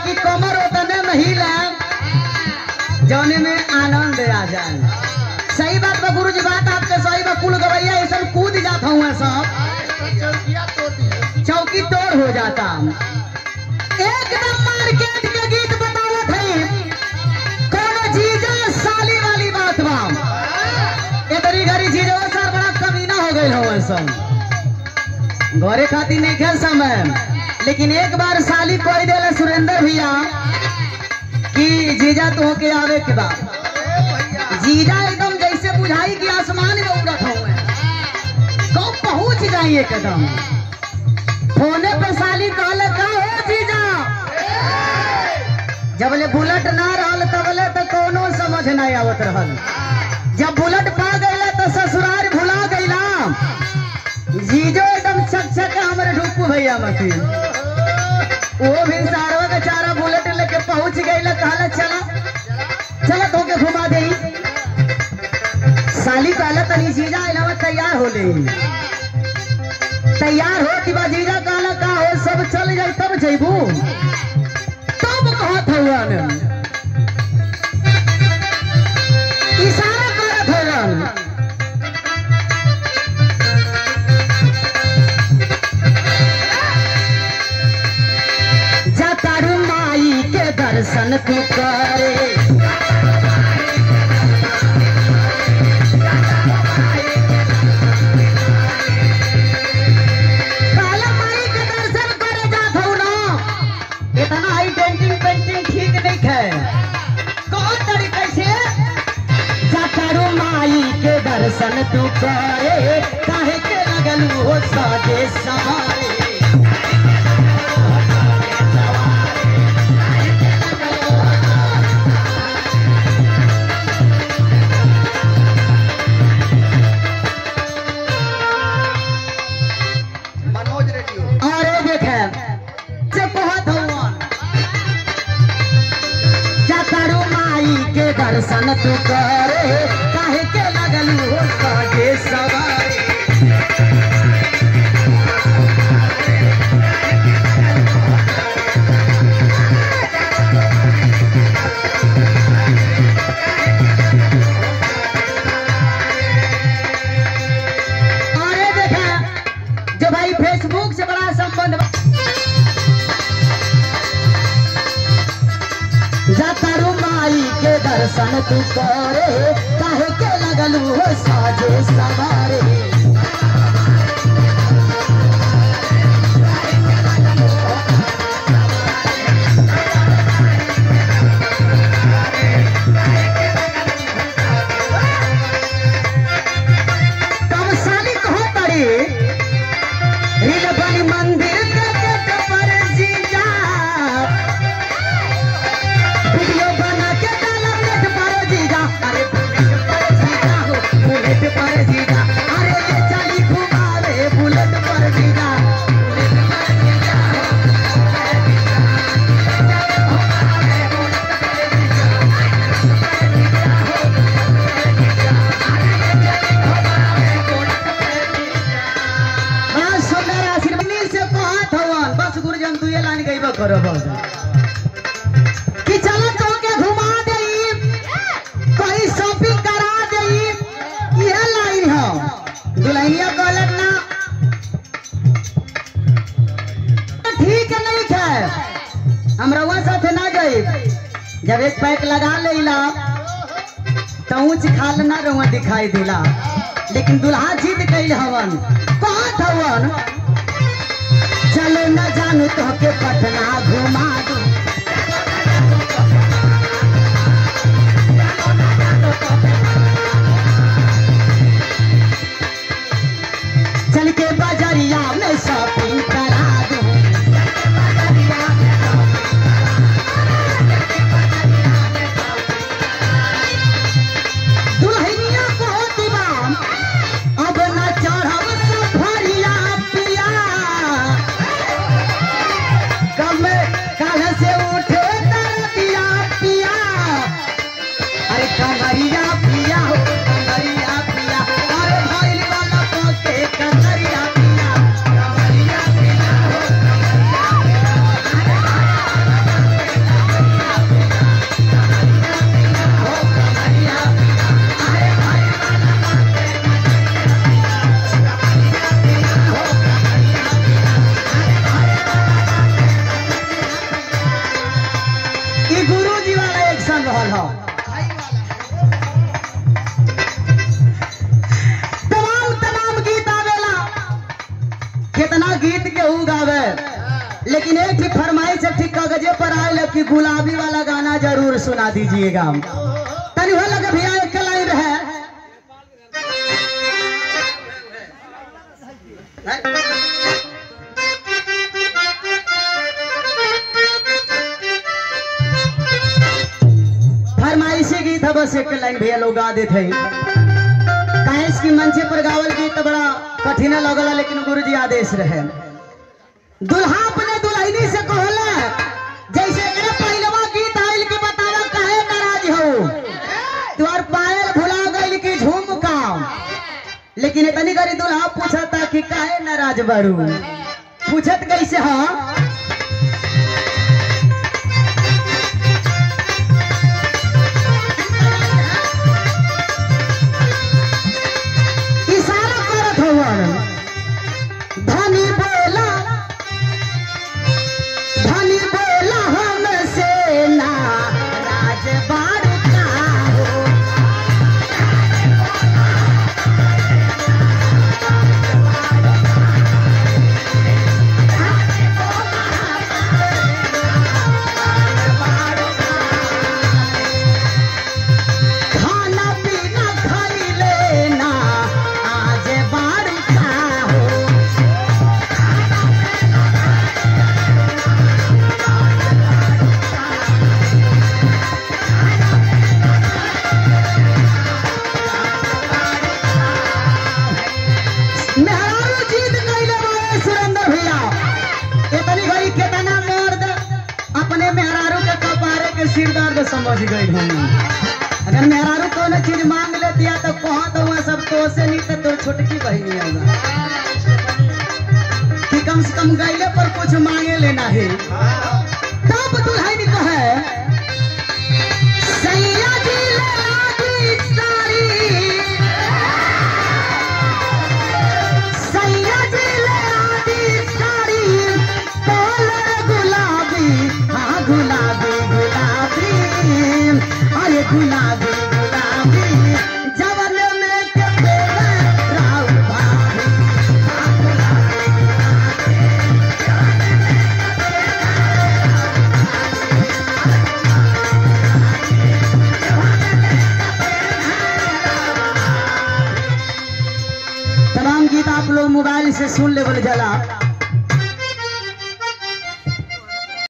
कि कमर उतने में हिले जौने में आनंद आ जाए सही बात बा गुरु जी बात आपके सही बा कुल गवैया ऐसा कूद जात हूँ सब चौकी तोड़ हो जाता एकदम मार्केट के गीत बतावत है कोनो जीजा साली वाली बात बा इतनी घड़ी जीजो सर बड़ा कमीना हो गई हो सब घरे खातिर नहीं खेल समय लेकिन एक बार साली कोई देला सुरेंद्र भैया कि जीजा तो के आवे के बाद जीजा एकदम जैसे बुझाई कि आसमान में उड़त हुए कब पहुंच जाइए कदम फोने पे साली कहले का हो जीजा जब ले बुलेट ना रहल तबले तो कोनो समझ नहीं आवत रहल जब बुलेट पा गईला तो ससुराल भुला गईला जीजो एकदम छक छक हमारे ढुकू भैया मती वो भी सारवा बेचारा बुलेट लेके पहुंच गईला कहला चला चला तो के घुमा दे साली कहला तनी जीजा अलावा तैयार हो ले तैयार हो कि बा जीजा कहला का हो सब चल जाई तब जइबू तब कहत हवन इशारा करत हवन जतारू माई के दर्शन तू करे काला माई के दर्शन करे जात हूँ ना इतना हाई पेंटिंग पेंटिंग ठीक नहीं है कौन तरीके से जतारू माई के दर्शन तू करे काहे के लगल हो साजे सवारे मनोज रेडियो और ये देखे से बहुत हवन जतारू माई के दर्शन तू करे काहे के लगल हो साजे सवारे और ये देखे जो भाई फेसबुक से बड़ा संबंध बा- जतारू माई के दर्शन तू करे काहे के लगल हो साजे सवारे तब साली कहो पड़ी रील बनी मंदिर के गेट पर जीजा वीडियो बना के डाला नेट पर जीजा अरे बुलेट पर जीजा हो बुलेट पर जीजा अरे ये चली घुमावे बुलेट पर जीजा बुलेट पर जीजा हो, बड़ा सुंदर आशीर्वाद से कहत हवन बस गुरुजन तू ये लाइन गईबा करो बस कि चलो तो के घुमा देई कहीं शॉपिंग करा देई यह लाइन हो दुल्हनिया कहलक ना ठीक नहीं है हम रउआ साथे ना गई जब एक पैक लगा लेला तो ऊंच खाल ना रउआ दिखाई दिला लेकिन दुल्हा जीत गई हवन कहत हवन चलो न जानू तो के पटना घुमा दू चल के बाजरिया में शॉपिंग करा दू दुल्हनिया को दीवान अब न चढ़ब सफरिया पिया कब लेकिन एक ठीक फरमाइश है ठीक कागजे पर आए कि गुलाबी वाला गाना जरूर सुना दीजिएगा तनी हो लगे भैया एक लाइन है फरमाइशी गीत है बस एक लाइन भैया लोग गा देते हैं काहेस की मंचे पर गावल गीत बड़ा कठिन लगला लेकिन गुरु जी आदेश रहे दुल्हा अपने दुल्हनी से कहला जैसे ए पहलवा गीत आइल के बतावा काहे नाराज हो तुहार पायल भुला गइल की झुमका लेकिन इतनी गरी दुल्हा पूछता कि काहे नाराज बारू पूछत कैसे हाँ इशारा करत हवन धनी बोला धनी बोला हमसे ना राजबाड़ का हो खाना पीना खाई लेना आज बाड़ का हो मेहरारू जीत कैले बारे सुरेंद्र भैया इतनी घड़ी केतना मर्द अपने मेहरारू के कपारे के सिर दर्द समझ गई हम अगर मेहरारू कोनो चीज मांग लेती है तो कहा तो वहाँ सब तो से नहीं तो तोर छोटकी बहनी होगा कि कम से कम गैले पर कुछ मांगे लेना है तब दुल्हन कहे सैया जी ले आदि सारी सैया जी ले आदि साड़ी कलर गुलाबी हाँ गुलाबी गुलाबी अरे गुलाबी गुलाबी जवन में के बेला राव भाभी हाँ, गुलाबी, गुलाबी। तमाम गीत आप लोग मोबाइल से सुन ले बोले जला